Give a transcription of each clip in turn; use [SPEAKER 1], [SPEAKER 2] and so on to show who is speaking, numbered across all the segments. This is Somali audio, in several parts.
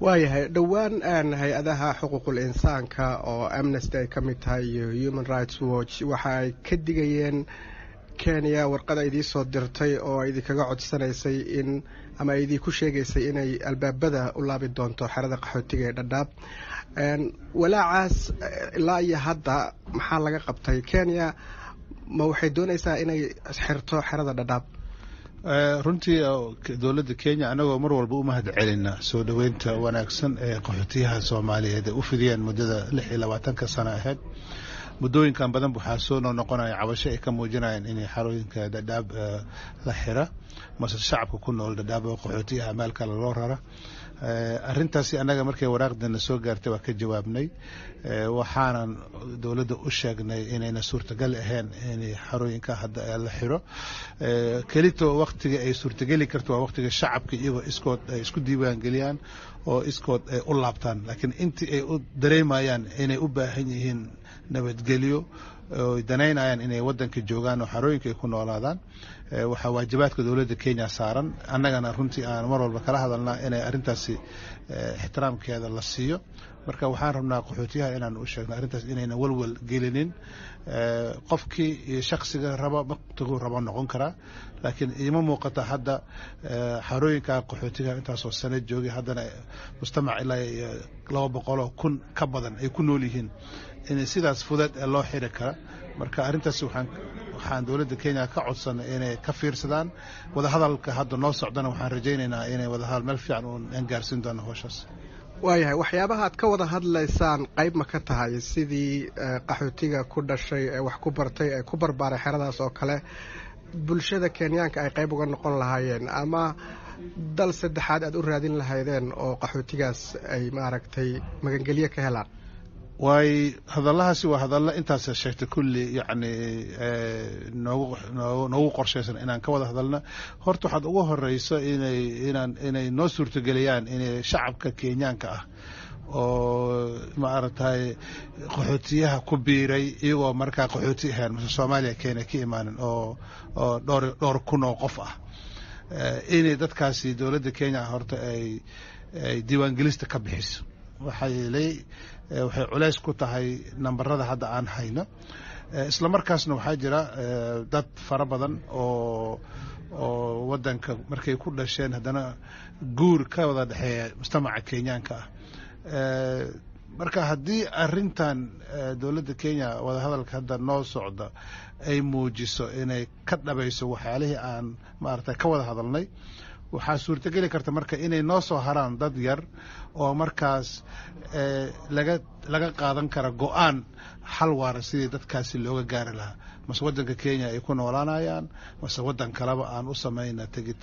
[SPEAKER 1] waayahay dhowaan aan hay-adaha xuquuqul insaanka oo amnesty ay ka mid tahay iyo human rights watch waxa ay ka digayeen kenya warqad ay idiin soo dirtay oo ay idinkaga codsanaysay in ama ay idiinku sheegaysay inay albaabada u laabi doonto xerada qaxootiga ee dhadhaab walaacaas ilaa iyo hadda maxaa laga qabtay kenya ma waxay doonaysaa inay xirto xerada dhadhaab
[SPEAKER 2] runtii dowladda kenya anagoo mar walba u mahad celina soo dhoweynta wanaagsan ee qaxootiyaha soomaaliyeed ay u fidiyeen muddada lix iyo labaatanka sano aheyd muddooyinkan badan waxaa soo noo noqonaya cabasho ay ka muujinayeen inay xarooyinka dhadhaab la xira mase shacabka ku nool dhadhaab oo qaxootiyaha meel kale loo rara arrintaasi annaga markay waraaqdana soo gaartay waa ka jawaabnay waxaanan dowladda u sheegnay inayna suurtagal ahayn in xarooyinka hadda la xiro kelito waktiga ay suurtageli karto waa waktiga shacabka iyagoo iskood ay isku diiwaangeliyaan oo iskood ay u laabtaan laakiin intii ay u dareemayaan inay u baahan yihiin nabadgelyo oy danaynayaan inay waddanka joogaan oo xarooyinka ay ku noolaadaan waxaa waajibaadka dowladda kenya saaran annagana runtii aan mar walba kala hadalnaa inay arrintaasi ixtiraamkeeda la siiyo marka waxaan rabnaa qaxootiyaha inaan u sheegno arrintaas inayna walwal gelinin qofkii iyo shaksiga raba waktiguu raba noqon karaa laakiin iima muuqata hadda xarooyinka qaxootiga intaasoo sano joogay haddana mujtamac ilaa laba boqoloo kun ka badan ay ku nool yihiin in sidaas fudeed ee loo xiri kara marka arrintaasi waxaan waxaan dowladda kenya ka codsanay inay ka fiirsadaan wadahadalka hadda noo socdana waxaan rajaynaynaa inay wadahadal meel fiican uan gaarsiin doono howshaas
[SPEAKER 1] waayahay waxyaabaha aad ka wada hadlaysaan qayb ma ka tahay sidii qaxootiga ku dhashay ee wax ku bartay ee ku barbaaray xeradaas oo kale bulshada kenyaanka ay qayb uga noqon lahaayeen ama dal saddexaad aad u raadin lahaydeen oo qaxootigaas ay maaragtay magangelyo ka helaan
[SPEAKER 2] waay hadallahaasi waa hadalla intaas sheegtay kulli yacni noogu noogu qorshaysan inaan ka wada hadalna horta waxaad ugu horeyso inay inaan inay noo suurtageliyaan inay shacabka kenyaanka ah oo maaragtay qaxootiyaha ku biiray iyagoo markaa qaxooti ahayn mase soomaaliya kenya ka imaanin oo oo dhowr dhowr kun oo qof ah inay dadkaasi dowladda kenya horta ay ay diiwaangelista ka bixiso waxaa yeelay waxay culays ku tahay nambarada hadda aan hayno isla markaasna waxaa jira dad fara badan oo oo waddanka markay ku dhasheen haddana guur ka wada dhexeeya mujtamaca kenyaanka ah marka haddii arrintan dowladda kenya wadahadalka hadda noo socda ay muujiso inay ka dhabayso waxyaalihii aan maaragtay ka wada hadalnay waxaa suurtogeli karta marka inay noo soo haraan dad yar oo markaas laga laga qaadan kara go-aan xal waara sidii dadkaasi looga gaari lahaa mase waddanka kenya ay ku noolaanayaan mase waddan kaleba aan u samayna tegi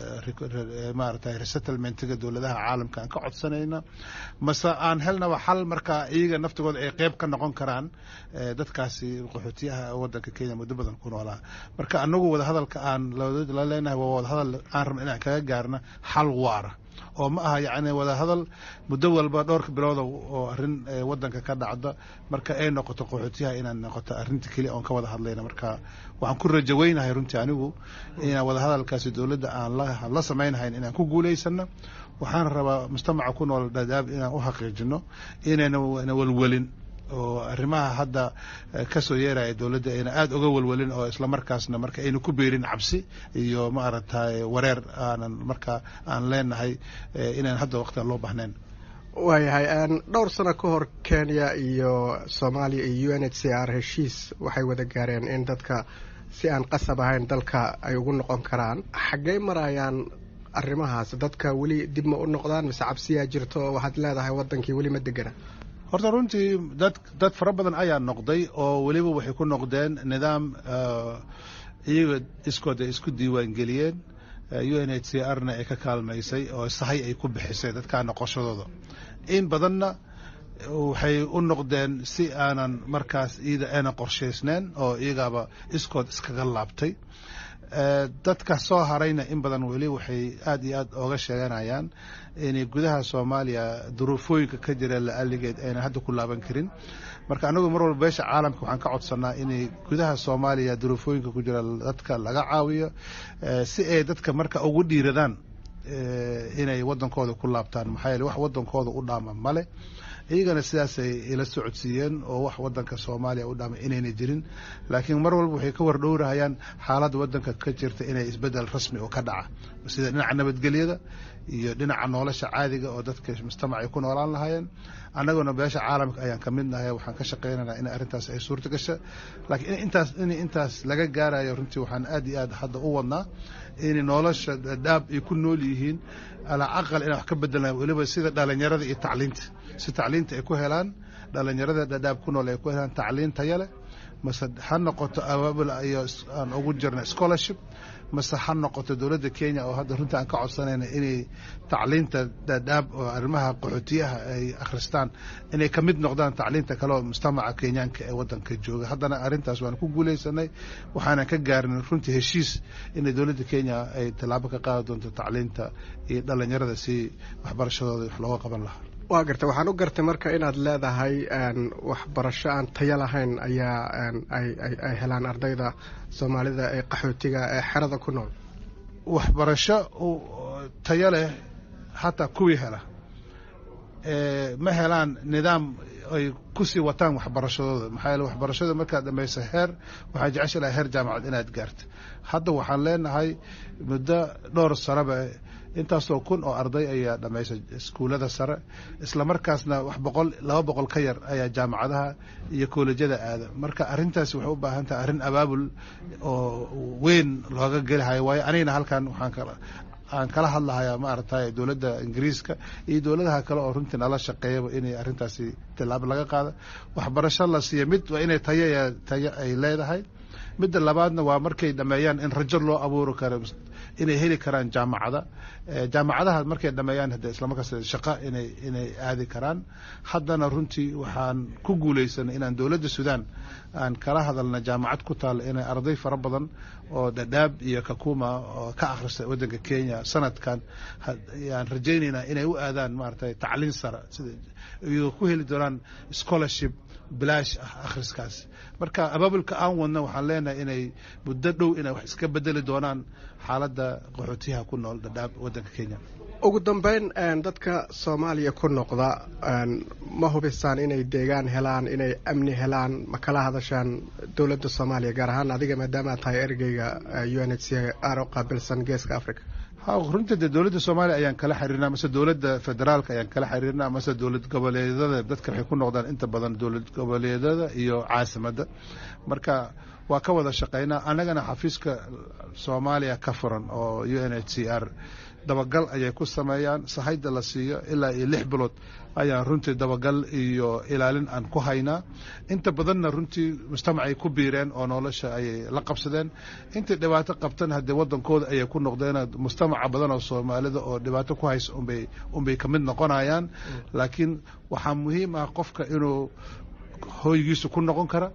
[SPEAKER 2] maaragtay resettlementiga dowladaha caalamka aan ka codsanayna mase aan helnaba xal markaa iyaga naftigooda ay qeyb ka noqon karaan dadkaasi qaxootiyaha waddanka kenya muddo badan ku noolaa marka anagu wadahadalka aan la leenahay waa wadahadal aan rabna inaan kaga gaarna xal waara oo ma aha yacni wadahadal muddo walba dhowrka bilooda oo arrin waddanka ka dhacda marka ay noqoto qaxootiyaha inaan noqoto arrinta keliya oon ka wada hadlayna marka waxaan ku rajaweynahay runtii anigu inaan wadahadalkaasi dowladda aan la samaynahayn inaan ku guulaysano waxaan rabaa mujtamaca ku nool dhadaab inaan u xaqiijino inayna walwelin oo arrimaha hadda ka soo yeeraya dowladda ayna aada uga walwalin oo isla markaasna marka ayna ku beerin cabsi iyo maaragtay wareer aanan marka aan leenahay inaan hadda waqtiga loo bahnayn
[SPEAKER 1] waayahay dhowr sano ka hor kenya iyo soomaaliya iyo u n h c r heshiis waxay wada gaareen in dadka si aan qasab ahayn dalka ay ugu noqon karaan xaggey marayaan arrimahaas dadka weli dib ma u noqdaan mise cabsiyaa jirto oo waxaad leedahay waddankii weli ma degana
[SPEAKER 2] horta runtii dad dad fara badan ayaa noqday oo weliba waxay ku noqdeen nidaam iyaga iskood ay isku diiwaangeliyeen u n h c r na ay ka kaalmaysay oo sahay ay ku bixisay dadkaa noqoshadooda in badanna waxay u noqdeen si aanan markaas iyada ayna qorshaysneen oo iyagaaba iskood iskaga laabtay dadka soo harayna in badan weli waxay aad iyo aad ooga sheeganayaan inay gudaha soomaaliya duruufooyinka ka jira la-aligeed ayna hadda ku laaban karin marka anagu mar walba beesha caalamka waxaan ka codsanaa inay gudaha soomaaliya duruufooyinka ku jira dadka laga caawiyo si ay dadka marka ugu dhiiradaan inay waddankooda ku laabtaan maxaa yeele wax waddankooda u dhaama male iyagana sidaasay ila socodsiiyeen oo wax waddanka soomaaliya u dhaama inayna jirin laakiin mar walba waxay ka wardhowrahayaan xaaladda waddanka ka jirta inay isbeddel rasmi oo ka dhaca sida dhinaca nabadgelyada iyo dhinaca nolosha caadiga oo dadka mujtamac ay ku noolaan lahaayeen annaguna beesha caalamka ayaan ka mid nahay waxaan ka shaqaynaynaa in arrintaas ay suurta gasha laakiin in intaas in intaas laga gaarayo runtii waxaan aad iyo aad hadda u wadnaa in nolosha dhaab ay ku nool yihiin alaa aqal inaan wax ka bedelna weliba sida dhalinyarada iyo tacliinta si tacliinta ay ku helaan dhalinyarada dhadhaab ku nool ay ku helaan tacliin taya leh mase ha noqoto abaabul iyo aan ugu jirna scholarship mase ha noqoto dowladda kenya oo hadda runtii aan ka codsanayna inay tacliinta dhadhaab oo arrimaha qaxootiyaha ay akhristaan inay ka mid noqdaan tacliinta kale oo mujtamaca kenyaanka ee waddanka jooga haddana arrintaas waan ku guulaysanay waxaanan ka gaarin runtii heshiis inay dowladda kenya ay tallaabo ka qaadi doonto tacliinta iyo dhalinyarada si waxbarashadooda wax looga qaban lahaa
[SPEAKER 1] waa gartay waxaan u gartay marka inaad leedahay waxbarasho aan tayo lahayn ayaa ay helaan ardayda soomaalida ee qaxootiga ee xerada ku nool
[SPEAKER 2] waxbarasho tayo leh hataa kuwii hela ma helaan nidaam ay kusii wataan waxbarashadooda maxaa yeele waxbarashada markaad dhamayso heer waxaa jecesha lahay heer jaamacad inaad gaarta hadda waxaan leenahay muddo dhowr sanaba intaasoo kun oo arday ayaa dhamaysay iskuullada sare isla markaasna wax boqol laba boqol ka yar ayaa jaamacadaha iyo koolejyada aada marka arrintaasi waxay u baahan tahay arrin abaabul oo weyn looga gelihayo waayo anigana halkan waxaan kala aan kala hadlahayaa maaragtay dowladda ingiriiska iyo dowladaha kale oo runtii nala shaqeeyaba inay arrintaasi tilaabo laga qaado waxbarasho la siiya mid waa inay tayo tayo ay leedahay midda labaadna waa markay dhameeyaan in rajo loo abuuri karo inay heli karaan jaamacada jaamacadaha markay dhameeyaan hade islamarkaas shaqa inay inay aadi karaan haddana runtii waxaan ku guulaysanay inaan dowladda sudan aan kala hadalna jaamacad ku taal inay arday fara badan oo dhadhaab iyo kakuma oo ka akhrista waddanka kenya sanadkan aan rajaynaynaa inay u aadaan maaragtay tacliin sare sida iyadoo ku heli doonaan scholarship bilaash ah akhriskaas marka abaabulka aan wadna waxaan leenahay inay muddo dhow inay wax iska bedeli doonaan xaaladda qaxootiyaha ku nool dhadhaab waddanka kenya
[SPEAKER 1] ugu dambeyn dadka soomaaliya ku noqda ma hubisaan inay deegaan helaan inay amni helaan ma kala hadashaan dowladda soomaaliya gaar ahaan adiga maadaama aad tahay ergeyga u n h c r oo qaabilsan geeska africa
[SPEAKER 2] runtii de dowladda soomaaliya ayaan kala xiriirnaa mase dowladda federaalka ayaan kala xiriirnaa mase dowlad goboleedyada dadka waxay ku noqdaan inta badan dowlad goboleedyada iyo caasimadda marka waa ka wada shaqaynaa annagana xafiiska soomaaliya ka furan oo u n h c r dabagal ayay ku sameeyaan sahayda la siiyo ilaa iyo lix bilood ayaan runtii dabagal iyo ilaalin aan ku haynaa inta badanna runtii mujtamacay ku biireen oo nolosha ayay la qabsadeen intii dhibaato qabtan haddee waddankooda ayay ku noqdeen mujtamaca badan oo soomaalida oo dhibaato ku haysa unbay unbay ka mid noqonayaan laakiin waxaa muhiim ah qofka inuu hoygiisu ku noqon kara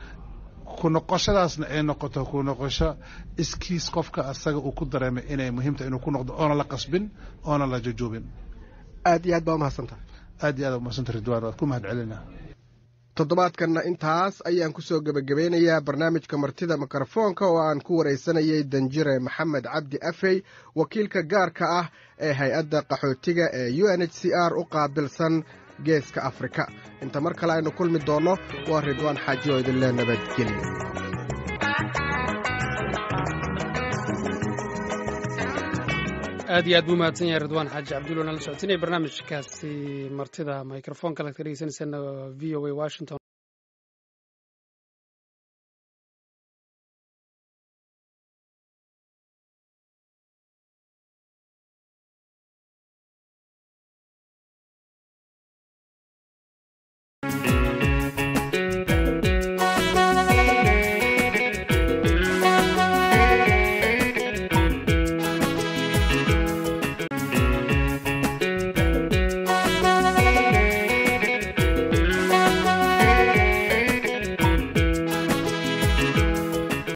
[SPEAKER 2] ku noqoshadaasna ay noqoto ku noqosho iskiis qofka asaga uu ku dareemay inay muhiimta inuu ku noqdo oona la qasbin oona la jujuubin
[SPEAKER 1] aad iyo aad baa umahadsantaha
[SPEAKER 2] aad iyo aad umahadsanta ridwan waad ku mahad celina
[SPEAKER 1] toddobaadkanna intaas ayaan kusoo gebagabeynayaa barnaamijka martida mikrofoonka oo aan ku waraysanayay danjire maxamed cabdi afey wakiilka gaarka ah ee hay-adda qaxootiga ee u n h c r u qaabilsan geeska afrika inta mar kale aynu kulmi doonno waa ridwaan xaaji oo idinle nabadgelyo
[SPEAKER 3] aad iyo aad buu mahadsan yahay ridwaan xaaji cabdulla nala socotinaya barnaamijkaasi martida microfonka laad ka dhegeysaneysaan v o a washington